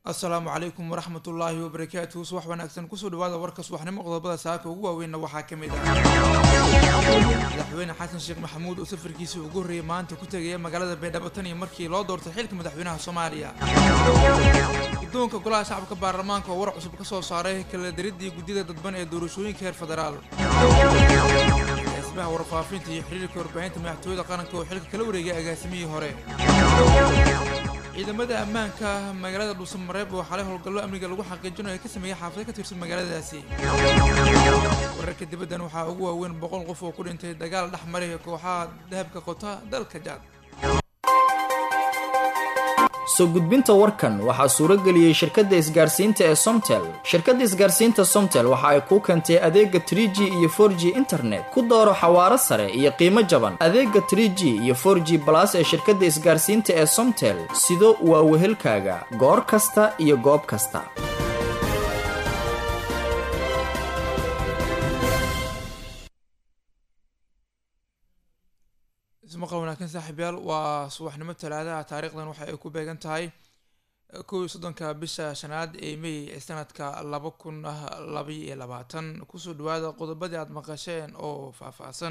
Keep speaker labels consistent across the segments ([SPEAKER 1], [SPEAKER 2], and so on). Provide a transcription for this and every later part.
[SPEAKER 1] asalaamu calaykum waraxmat ullaahi wabarakaatuhu subax wanaagsan kusoo dhawaada warka subaxnimo qodobada saaka ugu waaweynna waxaa ka mid ah madaxweyne xasan sheekh maxamuud oo safarkiisii ugu horreeyay maanta ku tegaya magaalada baydhabo tan iyo markii loo doortay xilka madaxweynaha soomaaliya guddoonka golaha shacabka baarlamaanka oo war cusub ka soo saaray kala daridii guddida dadban ee doorashooyinka heer federaal agaasimaha warfaafinta iyo xiriirka warbaahinta madaxtooyada qaranka oo xilka kala wareegay agaasimihii hore ciidamada ammaanka magaalada dhuusamareeb oo xalay howlgallo amniga lagu xaqiijinayo ay ka sameeyay xaafado ka tirsan magaaladaasi wararka dibaddan waxaa ugu waaweyn boqol qof oo ku dhintay dagaal dhex maray kooxaha dahabka qota dalka jaad
[SPEAKER 2] soo gudbinta warkan waxaa suurageliyey shirkadda isgaarsiinta ee somtel shirkadda isgaarsiinta somtel waxa ay kuu keentay adeega trie g iyo for g internet ku dooro xawaaro sare iyo qiimo jaban adeega trie g iyo for g balas ee shirkadda isgaarsiinta ee somtel sido waa wehelkaaga goor kasta iyo goob kasta
[SPEAKER 1] ismaqal wanaagsan saaxiibyaal waa subaxnimo talaadaha taariikhdan waxa ay ku beegan tahay kow iyo soddonka bisha shanaad ee may ee sanadka laba kun labaiyo iyo labaatan kusoo dhawaada qodobadii aada maqasheen oo faahfaahsan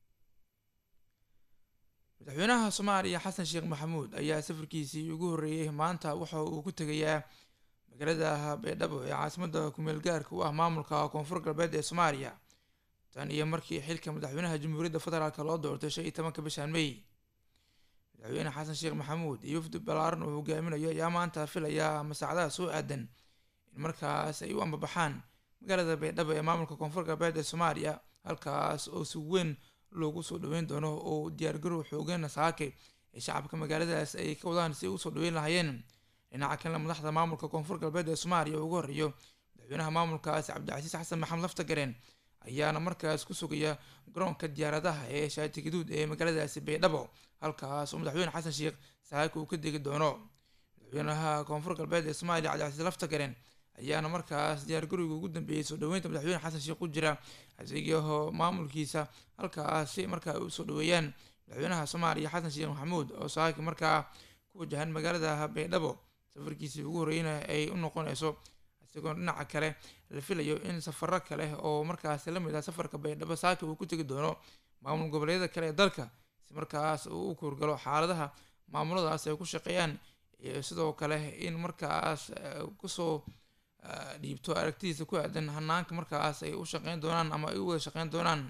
[SPEAKER 1] madaxweynaha soomaaliya xasan sheekh maxamuud ayaa safarkiisii ugu horreeyey maanta waxa uu ku tegayaa magaalada baydhabo ee caasimadda kumeel gaarka u ah maamulka koonfur galbeed ee soomaaliya tan iyo markii xilka madaxweynaha jamhuuriyadda federaalk loo doortay shan iyo tobanka bishan may madaxweyne xasan sheekh maxamuud iyo wafdi balaaran uu hogaaminayo ayaa maanta filaya masaacadaha soo aadan in markaas ay u ambabaxaan magaalada baydhabo ee maamulka koonfur galbeed ee soomaaliya halkaas oo si weyn loogu soo dhaweyn doono oo diyaargarow xoogan saake ee shacabka magaaladaas ay ka wadaan si ay usoo dhaweyn lahaayeen dhinaca kalena madaxda maamulka koonfur galbeed ee soomaaliya ugu horreeyo madaxweynaha maamulkaas cabdicasiis xasan maxamed laftagareen ayaana markaas ku sugaya garoonka diyaaradaha ee shaati gaduud ee magaaladaasi baydhabo halkaas oo madaxweyne xasan sheekh saaka uu ka degi doono madaxweynaha koonfur galbeed ee soomaaliya cabdicasiis laftagaren ayaana markaas diyaargarowga ugu dambeeyey soo dhaweynta madaxweyne xasan sheekh ku jira asigaho maamulkiisa halkaasi markaa ay usoo dhaweeyaan madaxweynaha soomaaliya xasan sheekh maxamuud oo saaki markaa ku wajahan magaalada baydhabo safarkiisii ugu horreyna ay u noqonayso isagoo dhinaca kale la filayo in safaro kale oo markaas lamid ah safarka baydhabo saaki uu ku tegi doono maamul goboleedyada kale ee dalka si markaas uu u kuurgalo xaaladaha maamuladaas ay ku shaqeeyaan iyo sidoo kale in markaas kusoo dhiibto aragtidiisa ku aadan hanaanka markaas ay u shaqeyn doonaan ama ay u wada shaqeyn doonaan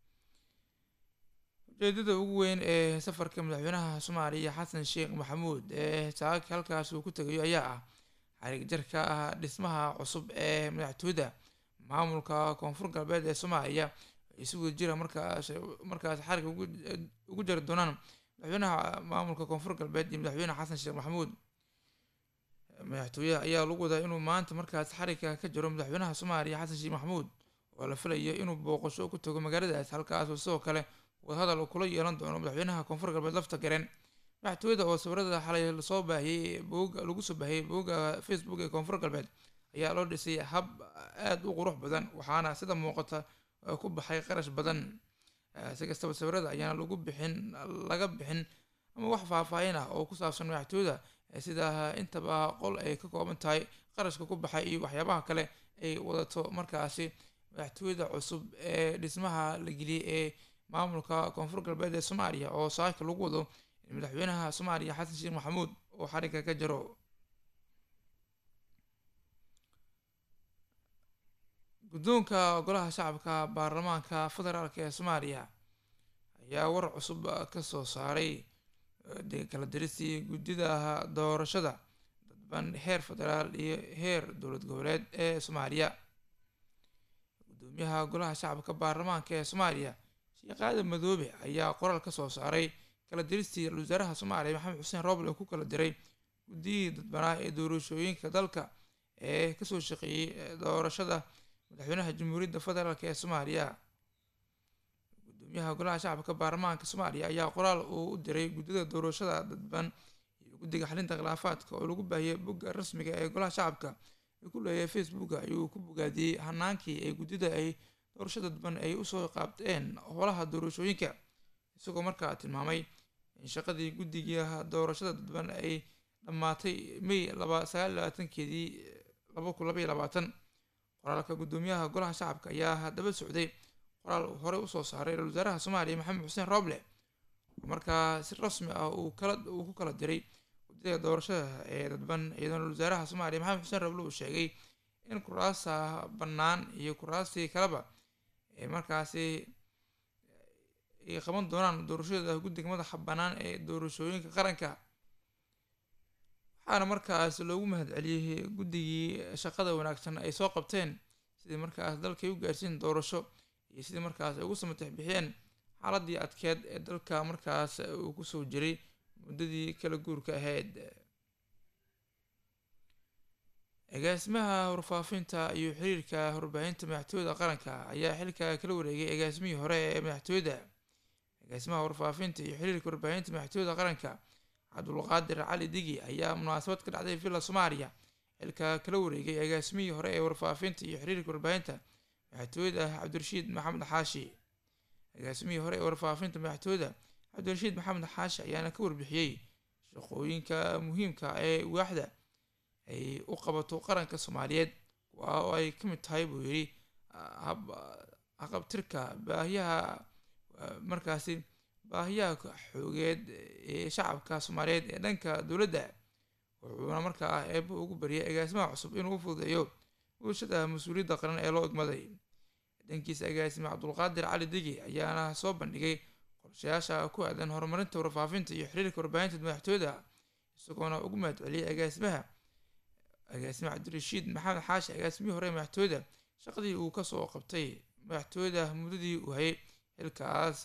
[SPEAKER 1] ujeedada ugu weyn ee safarka madaxweynaha soomaaliya xasan sheekh maxamuud ee saaki halkaas uu ku tegayo ayaa ah xarig jarka ah dhismaha cusub ee madaxtooyada maamulka koonfur galbeed ee soomaaliya ay si wada jira markaas markaas xarig ugu jari doonaan madaxweynaha maamulka koonfur galbeed iyo madaxweyne xasan sheekh maxamuud madaxtooyaha ayaa lagu wadaa inuu maanta markaas xarigka ka jiro madaxweynaha soomaaliya xasan sheekh maxamuud oo la filayo inuu booqasho ku tago magaaladaas halkaasoo sidoo kale wadahadal uu kula yeelan doono madaxweynaha koonfur galbeed lafta gareen madaxtooyada oo sawirada xalay lasoo baahiyey booga lagu soo baahiyey booga facebook ee koonfur galbeed ayaa loo dhisay hab aada u qurux badan waxaana sida muuqata ku baxay qarash badan si kastaba sawirada ayaana lagu bixin laga bixin ama wax faahfaahin ah oo ku saabsan madaxtooyada sida intaba qol ay ka kooban tahay qarashka ku baxay iyo waxyaabaha kale ay wadato markaasi madaxtooyada cusub ee dhismaha la geliyey ee maamulka koonfur galbeed ee soomaaliya oo saaka lagu wado madaxweynaha soomaaliya xasan sheekh maxamuud oo xarigga ka jiro guddoonka golaha shacabka baarlamaanka federaalk ee soomaaliya ayaa war cusub ka soo saaray kala diristii guddida doorashada dadban heer federaal iyo heer dowlad goboleed ee soomaaliya guddoomiyaha golaha shacabka baarlamaanka ee soomaaliya sheekh aadan madoobe ayaa qoraal ka soo saaray kala diristii ra-isul wasaaraha soomaaliya maxamed xuseen roble oo ku kala diray guddiyihii dadbanaa ee doorashooyinka dalka ee kasoo shaqeeyey doorashada madaxweynaha jamhuuriyadda federaalk ee soomaaliya gudoomiyaha golaha shacabka baarlamaanka soomaaliya ayaa qoraal uu u diray guddida doorashada dadban iyo guddiga xalinta khilaafaadka oo lagu baahiyey bogga rasmiga ee golaha shacabka ee ku leeyahay facebooka ayuu ku bogaadiyey hanaankii ay guddida ay doorashada dadban ay usoo qaabteen howlaha doorashooyinka isagoo markaa tilmaamay in shaqadii guddiga doorashada dadban ay dhammaatay may laba sagaal iyo labaatankeedii laba kun laba iyo labaatan qoraalka guddoomiyaha golaha shacabka ayaa haddaba socday qoraal uu horey usoo saaray ra-isul wasaaraha soomaaliya maxamed xuseen rooble oo markaa si rasmi ah uu kala uu ku kala diray guddida doorashada ee dadban iyadoo ra-isul wasaaraha soomaaliya maxamed xuseen rooble uu sheegay in kuraasta bannaan iyo kuraastii kaleba ee markaasi ay qaban doonaan doorashada guddiga madaxa bannaan ee doorashooyinka qaranka waxaana markaas loogu mahadceliyey guddigii shaqada wanaagsan ay soo qabteen sidii markaas dalkay u gaarsiin doorasho iyo sidii markaas ay ugu samatex bixiyeen xaaladii adkeed ee dalka markaas uu kusoo jiray muddadii kala guurka ahayd agaasimaha warfaafinta iyo xiriirka warbaahinta madaxtooyada qaranka ayaa xilka kala wareegay agaasimihii hore ee madaxtooyada agaasimaha warfaafinta iyo xiriirka warbaahinta madaxtooyada qaranka cabdulqaadir cali digi ayaa munaasabad ka dhacday villa soomaaliya xilka kala wareegay agaasimihii hore ee warfaafinta iyo xiriirka warbaahinta madaxtooyada cabdirashiid maxamed xaashi agaasimihii hore ee warfaafinta madaxtooyada cabdirashiid maxamed xaashi ayaana ka warbixiyey shaqooyinka muhiimka ee waaxda ay u qabato qaranka soomaaliyeed waa oo ay ka mid tahay buu yidhi haqabtirka baahiyaha markaasi baahiyaha xoogeed ee shacabka soomaaliyeed ee dhanka dowladda wuxuuna markaa eeba ugu bariyay agaasimaha cusub inuu u fududeeyo bulshada mas-uuliyadda qaran ee loo egmaday dhankiisa agaasime cabdulqaadir cali digi ayaana soo bandhigay qorshayaasha ku aadan horumarinta warfaafinta iyo xiriirka warbaahinta madaxtooyada isagoona ugu mahadceliyay agaasimaha agaasime cabdirashiid maxamed xaashi agaasimihii hore madaxtooyada shaqadii uu kasoo qabtay madaxtooyada muddadii uu hayay xilkaas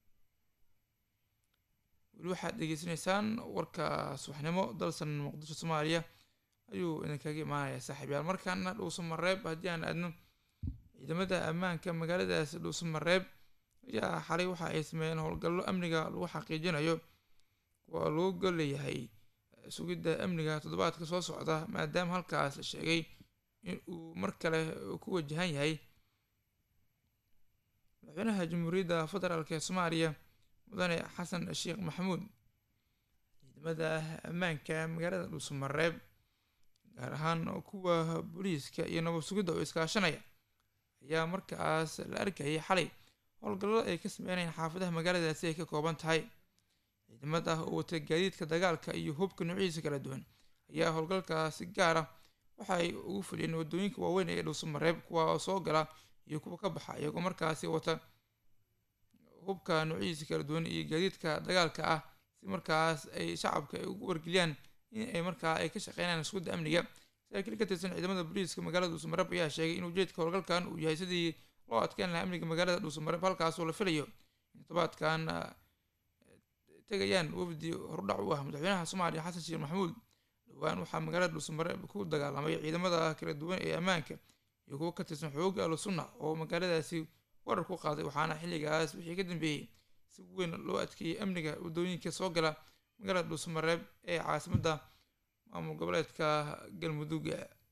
[SPEAKER 1] weli waxaad degeysanaysaan warka subaxnimo dalsan muqdisho soomaaliya ayuu idinkaga imaanaya saaxiibyaal markaana dhuuso mareeb haddii aan aadno ciidamada ammaanka magaaladaas dhuuso mareeb ayaa xalay waxa ay sameeyeen howlgallo amniga lagu xaqiijinayo kuwa loo golleeyahay sugidda amniga toddobaadka soo socda maadaama halkaas la sheegay in uu mar kale ku wajahan yahay madaxweynaha jamhuuriyadda federaalk ee soomaaliya mudane xasan sheekh maxamuud ciidamada ammaanka magaalada dhuusamareeb gaar ahaan kuwa booliiska iyo nabad sugidda oo iskaashanaya ayaa markaas la arkayay xalay howlgallada ay ka sameynayaan xaafadaha magaaladaasi ay ka kooban tahay ciidamada oo wata gaadiidka dagaalka iyo hubka noocyadiisa kala duwan ayaa howlgalkaasi gaar ah waxa ay ugu fuliyeen wadooyinka waaweyn ee dhuusamareeb kuwa soo gala iyo kuwa ka baxa iyagoo markaasi wata hubka noocyadiisa kala duwan iyo gaadiidka dagaalka ah si markaas ay shacabka ay ugu wargeliyaan in ay markaa ay ka shaqeynayaan iskuda amniga saraakiil ka tirsan ciidamada booliiska magaalada dhuusamareeb ayaa sheegay in ujeedka howlgalkan uu yahay sidii loo adkeyn lahaa amniga magaalada dhuusamareeb halkaasoo la filayo in todobaadkan tegayaan wafdi horudhac u ah madaxweynaha soomaaliya xasan sheekh maxamuud dhowaan waxaa magaalada dhuusamareeb ku dagaalamay ciidamada kala duwan ee ammaanka iyo kuwo ka tirsan xooga ahlu sunna oo magaaladaasi warar ku qaaday waxaana xilligaas wixii ka dambeeyey si weyn loo adkeeyey amniga wadooyinka soo gala magaalada dhuusamareeb ee caasimadda maamul goboleedka galmudug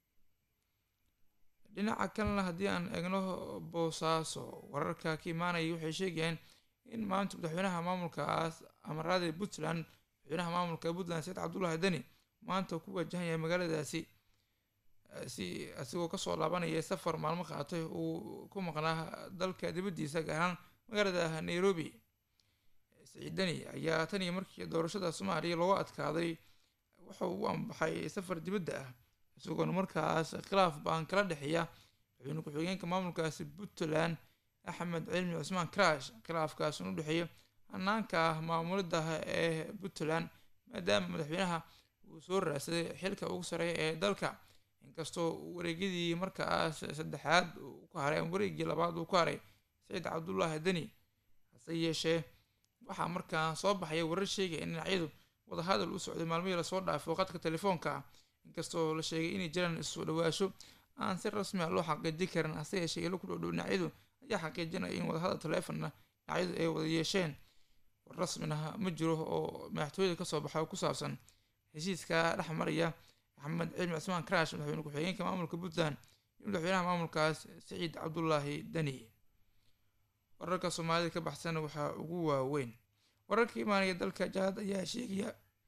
[SPEAKER 1] dhinaca kalena haddii aan eegno boosaaso wararka ka imaanaya waxay sheegayaan in maanta madaxweynaha maamulkaas amaraada puntland madaxweynaha maamulka puntland said cabdullahi deni maanta ku wajahan yahay magaaladaasi si asigoo kasoo laabanaya safar maalmo qaatay uu ku maqnaa dalka dibaddiisa gaar ahaan magaalada nairobi saciid deni ayaa tan iyo markii doorashada soomaaliya looga adkaaday wuxuu u ambaxay safar dibadda ah isagoona markaas khilaaf baan kala dhexeeya madaxweyne ku-xigeenka maamulkaasi puntland axmed cilmi cusmaan crash khilaafkaas u dhexeeya hanaanka maamulidda ee puntland maadaama madaxweynaha uu soo raadsaday xilka ugu sareeya ee dalka inkastoo wareegyadii markaas saddexaad uu ku haray ama wareegii labaad uu ku haray saciid cabdullaahi deni hase yeeshee waxaa markaa soo baxaya warar sheegaya in dhinacyadu wadahadal u socday maalmihii lasoo dhaafay qadka telefoonka ah inkastoo la sheegay inay jiraan isu dhawaasho aan si rasmi a loo xaqiijin karin hase yeeshee ilo ku dhowdhow dhinacyadu ayaa xaqiijinaya in wadahadal telefonna dhinacyadu ay wada yeesheen war rasmina ma jiro oo madaxtooyada kasoo baxa oo ku saabsan heshiiska dhex maraya maxamed cilmi cismaan crash madaxweyne ku-xigeenka maamulka puntland iyo madaxweynaha maamulkaas saciid cabdullaahi deni wararka soomaalida ka baxsan waxaa ugu waaweyn wararka imaanaya dalka jaad ayaa sheegaya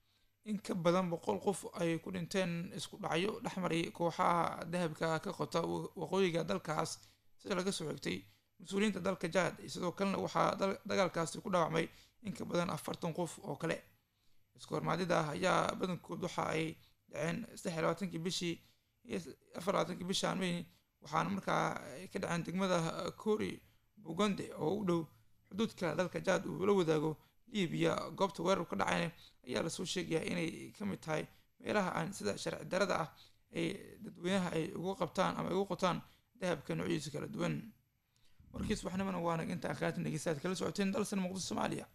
[SPEAKER 1] in ka badan boqol qof ay ku dhinteen isku dhacyo dhexmaray kooxaha dahabka ka qota waqooyiga dalkaas sida laga soo xigtay mas-uuliyiinta dalka jaad sidoo kalena waxaa dagaalkaasi ku dhaawacmay in ka badan afartan qof oo kale isku hormaadida ah ayaa badankood waxa ay dhaceen saddex iyo labaatankii bishii iyo afar labaatankii bishaan may waxaana markaa ka dhaceen degmada kori bugonde oo u dhow xuduudka dalka jaad uu la wadaago libiya goobta weerar ka dhacayna ayaa lasoo sheegayaa inay ka mid tahay meelaha aan sida sharci darada ah ay dadweynaha ay ugu qabtaan ama ay ugu qotaan dahabka noocyadiisa kala duwan warkiis waxnimana waana inta akhaati dhegeystaad kala socoteen dalsan muqdisho soomaaliya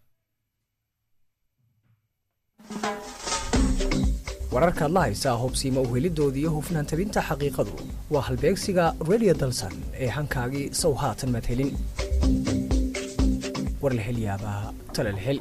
[SPEAKER 3] wararkaad la haysaa hubsiima uhelidooda iyo hufnaan tabinta xaqiiqadu waa halbeegsiga radio dalsan ee hankaagii sow haatan maad helin war la hel yaabaa tale la hel